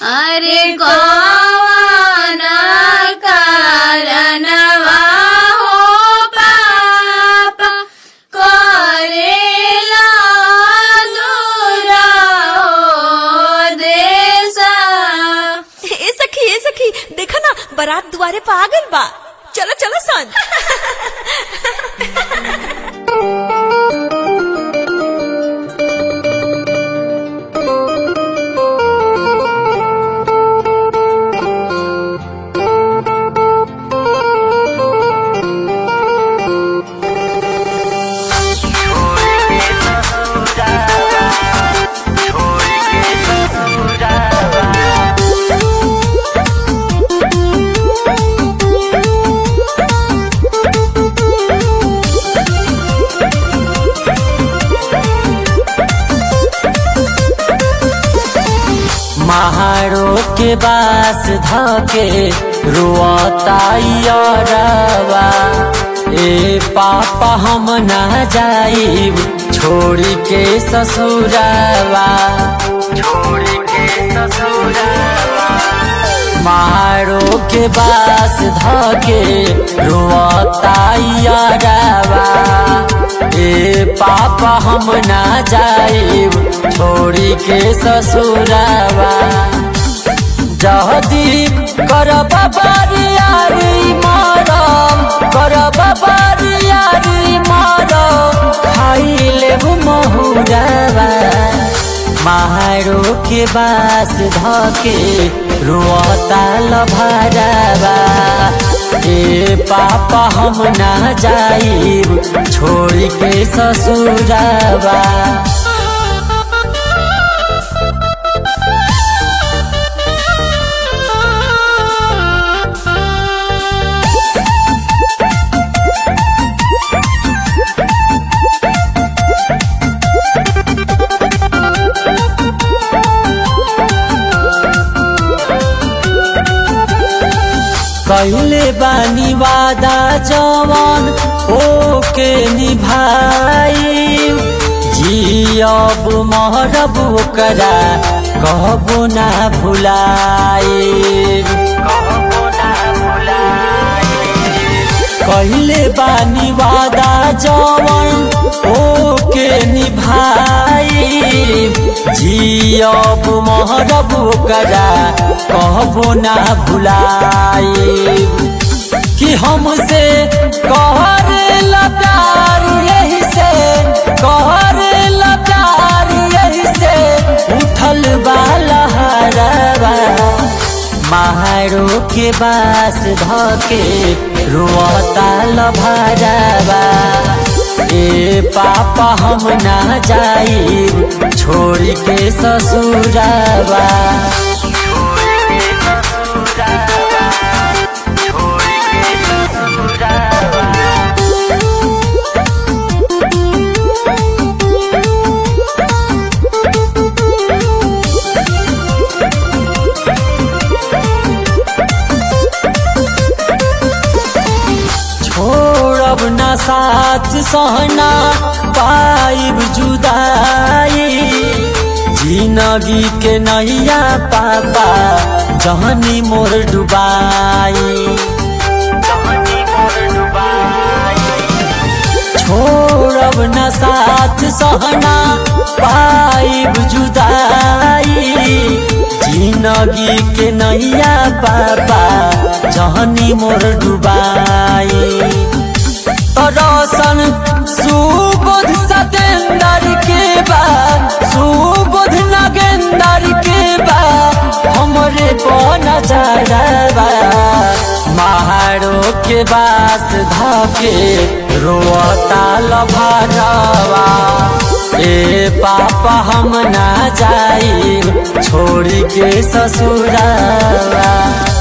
अरे कौन कारणवा हो पाप करेला दूर हो देशा ए सखी ए सखी देखा ना बारात दुआरे पे आ गइल बा चलो चलो सन महारो के बास धके रुआताइयरवा ए पापा हम ना जाइब छोड़ के ससुरवा छोड़ के ससुरवा मारो के बास धके रुआताइयरवा ए पापा हम ना जाइब छोड़ी के ससुरवा जहदी करब बारियारी मरम करब बारियारी मरम खाई लेब महुरवा मारो के बास धके रोता लभरवा ए पापा हम ना जाइब छोड़ के ससुरवा कैले बानी वादा जवान ओके निभाई जियब मरब ओकरा कहबो ना भुलाई कैले बानी वादा जवान ओके निभाई जियब महरब ओकरा कहबो ना भुलाई कि हमसे कहरे प्यार यही से कहरे प्यार यही से उठल बालहरवा मारो के बास धके रोता लभरवा ए पापा हम ना जाइब छोड़ के ससुरवा छोड़ब ना साथ सहना पाइब जुदाई जिंदगी के नैया पापा जहनी मोर डुबाई छोड़ब न साथ सहना पाइब जुदाई जिंदगी के नैया पापा जहनी मोर डुबाई रोशन सुबोध सतेंदर के बाद सुबोध नगेंदर के बाद हमरे बन जारवा महारो के बास धके रोता लभरवा ए पापा हम ना जाई छोड़ के ससुरवा